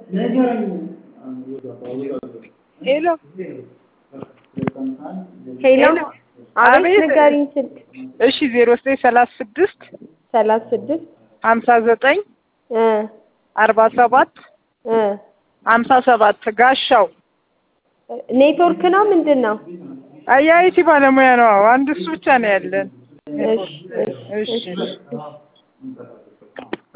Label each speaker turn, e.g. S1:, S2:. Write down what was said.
S1: ሄሎ
S2: ሄሎ አቤት
S1: አቤት።
S2: ንገሪኝ ስልክ
S1: እሺ ዜሮ ዘጠኝ ሰላሳ ስድስት
S2: ሰላሳ ስድስት
S1: ሀምሳ ዘጠኝ
S2: እ
S1: አርባ ሰባት
S2: እ
S1: ሀምሳ ሰባት ጋሻው
S2: ኔትወርክ ነው ምንድን ነው?
S1: አያይቲ ባለሙያ ነው። አንድ እሱ ብቻ ነው ያለን።
S2: እሺ እሺ
S1: እሺ
S2: እሺ